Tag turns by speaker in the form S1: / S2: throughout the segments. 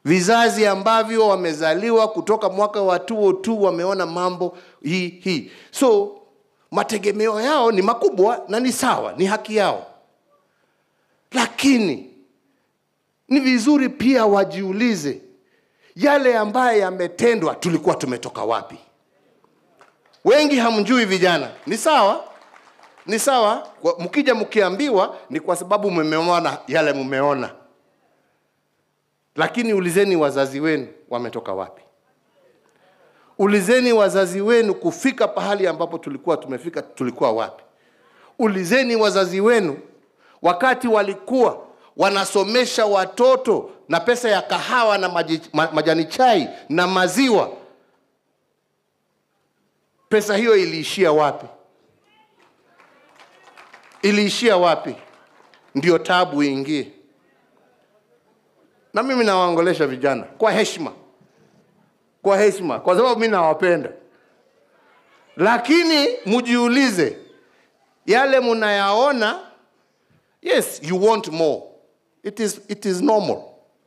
S1: vizazi ambavyo wamezaliwa kutoka mwaka wa 202 wameona mambo hii hii so mategemeo yao ni makubwa na ni sawa ni haki yao lakini ni vizuri pia wajiulize yale ambaye yametendwa tulikuwa tumetoka wapi wengi hamjui vijana ni sawa ni sawa Kwa- mkija mkiambiwa ni kwa sababu mmeona yale mmeona lakini ulizeni wazazi wenu wametoka wapi ulizeni wazazi wenu kufika pahali ambapo tulikuwa tumefika tulikuwa wapi ulizeni wazazi wenu wakati walikuwa wanasomesha watoto na pesa ya kahawa na maji, ma, majani chai na maziwa pesa hiyo iliishia wapi iliishia wapi ndio tabu iingie na mimi nawaongolesha vijana kwa heshima kwa heshima kwa sababu mi nawapenda lakini mjiulize yale mnayaona yes you want more it is, it is normal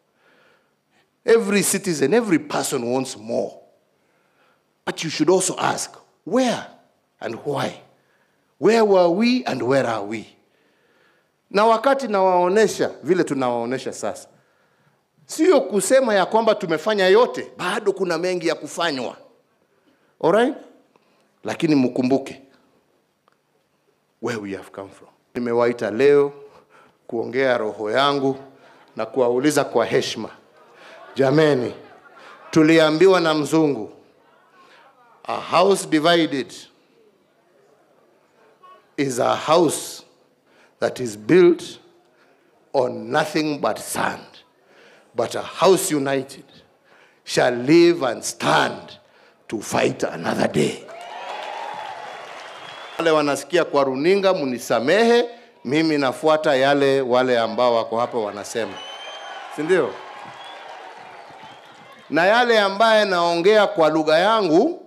S1: every citizen every person wants more but you should also ask where and why where were we and where are we na wakati nawaonesha vile tunawaonesha sasa sio kusema ya kwamba tumefanya yote bado kuna mengi ya kufanywa alright lakini mkumbuke where we have come from nimewaita leo kuongea roho yangu na kuwauliza kwa heshima jameni tuliambiwa na mzungu a house divided is a house that is built on nothing but sand but a house united shall live and stand to fight another day wale wanasikia kwa runinga mnisamehe mimi nafuata yale wale ambao wako hapa wanasema si ndio na yale ambaye naongea kwa lugha yangu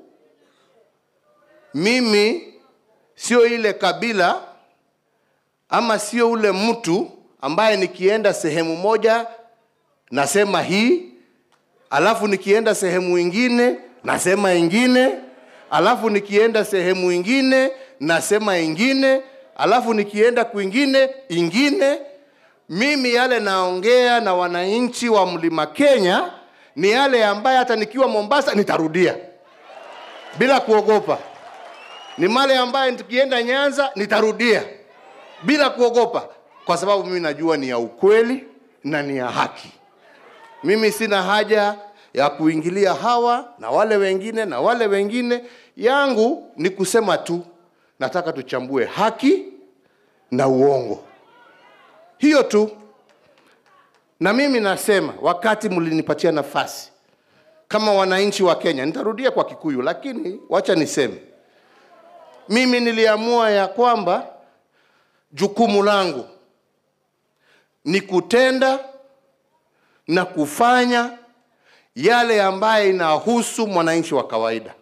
S1: mimi sio ile kabila ama sio ule mtu ambaye nikienda sehemu moja nasema hii alafu nikienda sehemu ingine nasema ingine alafu nikienda sehemu ingine nasema ingine alafu nikienda kwingine ingine mimi yale naongea na wananchi wa mlima kenya ni yale ambaye hata nikiwa mombasa nitarudia bila kuogopa ni male ambaye tukienda nyanza nitarudia bila kuogopa kwa sababu mimi najua ni ya ukweli na ni ya haki mimi sina haja ya kuingilia hawa na wale wengine na wale wengine yangu ni kusema tu nataka tuchambue haki na uongo hiyo tu na mimi nasema wakati mlinipatia nafasi kama wananchi wa kenya nitarudia kwa kikuyu lakini wacha niseme mimi niliamua ya kwamba jukumu langu ni kutenda na kufanya yale ambaye inahusu mwananchi wa kawaida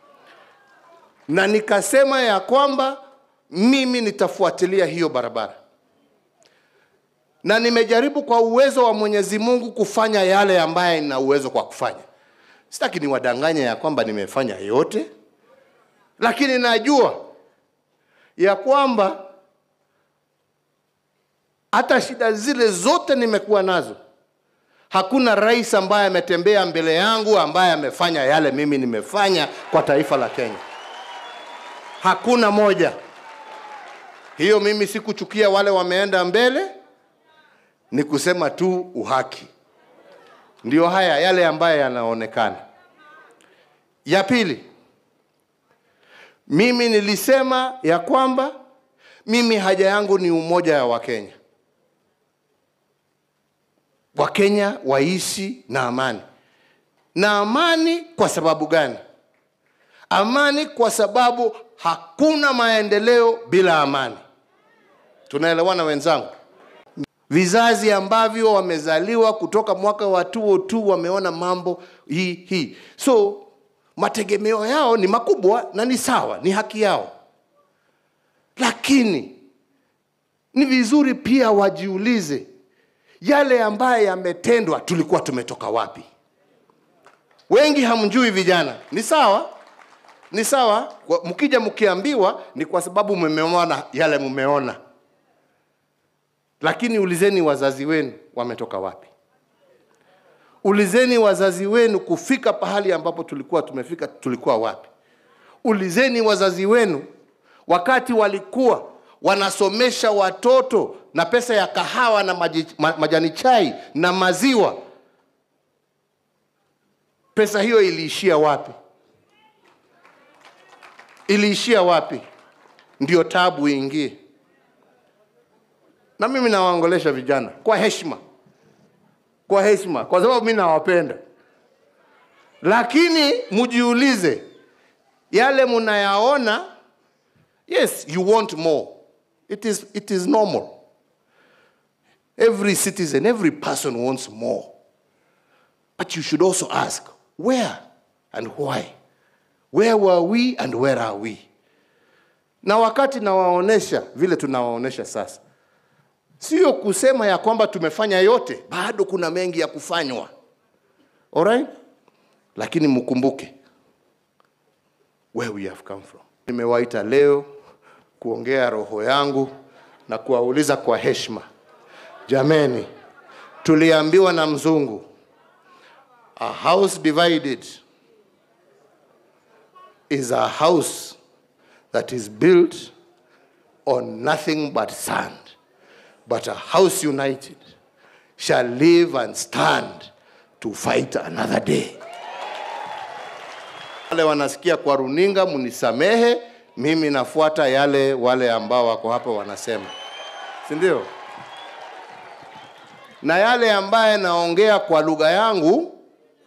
S1: na nikasema ya kwamba mimi nitafuatilia hiyo barabara na nimejaribu kwa uwezo wa mwenyezi mungu kufanya yale ambaye ina uwezo kwa kufanya sitaki niwadanganye ya kwamba nimefanya yote lakini najua ya kwamba hata shida zile zote nimekuwa nazo hakuna rais ambaye ametembea mbele yangu ambaye amefanya yale mimi nimefanya kwa taifa la kenya hakuna moja hiyo mimi sikuchukia wale wameenda mbele ni kusema tu uhaki ndio haya yale ambayo yanaonekana ya pili mimi nilisema ya kwamba mimi haja yangu ni umoja wa wakenya wakenya waishi na amani na amani kwa sababu gani amani kwa sababu hakuna maendeleo bila amani tunaelewana wenzangu vizazi ambavyo wamezaliwa kutoka mwaka wa 202 wameona mambo hii hii so mategemeo yao ni makubwa na ni sawa ni haki yao lakini ni vizuri pia wajiulize yale ambaye yametendwa tulikuwa tumetoka wapi wengi hamjui vijana ni sawa ni sawa Kwa- mkija mkiambiwa ni kwa sababu mmeona yale mmeona lakini ulizeni wazazi wenu wametoka wapi ulizeni wazazi wenu kufika pahali ambapo tulikuwa tumefika tulikuwa wapi ulizeni wazazi wenu wakati walikuwa wanasomesha watoto na pesa ya kahawa na maji, ma, majani chai na maziwa pesa hiyo iliishia wapi iliishia wapi ndio tabu iingie na mimi nawaongolesha vijana kwa heshima kwa heshima kwa sababu mi nawapenda lakini mjiulize yale mnayaona yes you want more it is, it is normal every citizen every person wants more but you should also ask where and why where were we and where are we na wakati nawaonesha vile tunawaonesha sasa sio kusema ya kwamba tumefanya yote bado kuna mengi ya kufanywa alright lakini mkumbuke where we have come from nimewaita leo kuongea roho yangu na kuwauliza kwa heshima jameni tuliambiwa na mzungu a house divided is a house that is built on nothing but sand but a house united shall live and stand to fight another day. Wale wanasikia kwa runinga, mnisamehe, mimi nafuata yale wale ambao wako hapa wanasema, si ndio? Na yale ambaye naongea kwa lugha yangu,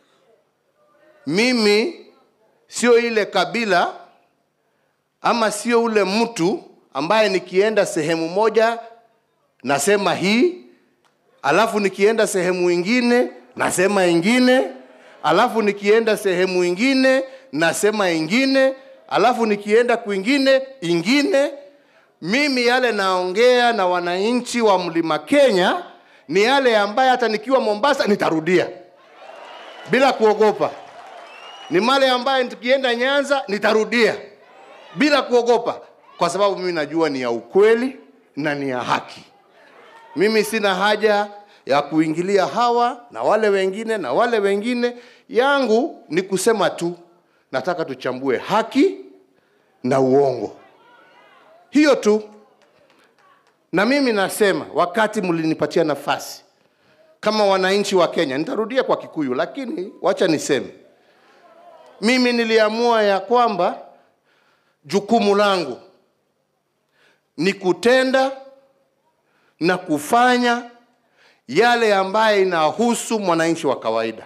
S1: mimi sio ile kabila ama sio ule mtu ambaye nikienda sehemu moja nasema hii alafu nikienda sehemu ingine nasema ingine alafu nikienda sehemu ingine nasema ingine alafu nikienda kwingine ingine mimi yale naongea na wananchi wa mlima kenya ni yale ambaye hata nikiwa mombasa nitarudia bila kuogopa ni male ambaye tukienda nyanza nitarudia bila kuogopa kwa sababu mimi najua ni ya ukweli na ni ya haki mimi sina haja ya kuingilia hawa na wale wengine na wale wengine. Yangu ni kusema tu, nataka tuchambue haki na uongo, hiyo tu. Na mimi nasema, wakati mlinipatia nafasi kama wananchi wa Kenya, nitarudia kwa Kikuyu, lakini wacha niseme, mimi niliamua ya kwamba jukumu langu ni kutenda na kufanya yale ambaye inahusu mwananchi wa kawaida,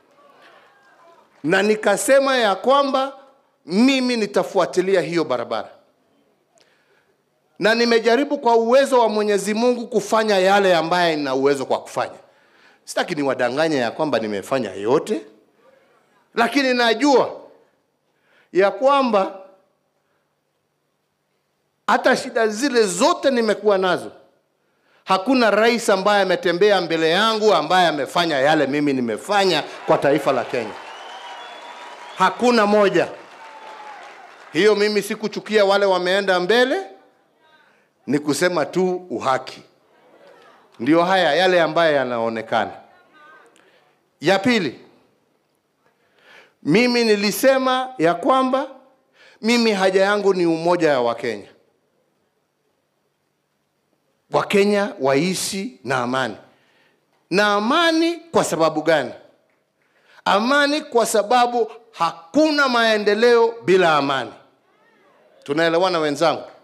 S1: na nikasema ya kwamba mimi nitafuatilia hiyo barabara, na nimejaribu kwa uwezo wa Mwenyezi Mungu kufanya yale ambaye nina uwezo kwa kufanya. Sitaki niwadanganye ya kwamba nimefanya yote, lakini najua ya kwamba hata shida zile zote nimekuwa nazo Hakuna rais ambaye ametembea mbele yangu ambaye amefanya yale mimi nimefanya kwa taifa la Kenya. Hakuna moja. Hiyo mimi sikuchukia wale wameenda mbele, ni kusema tu uhaki. Ndio haya yale ambaye yanaonekana. Ya pili, mimi nilisema ya kwamba mimi haja yangu ni umoja ya Wakenya. Wakenya waishi na amani. Na amani kwa sababu gani? Amani kwa sababu hakuna maendeleo bila amani. Tunaelewana wenzangu?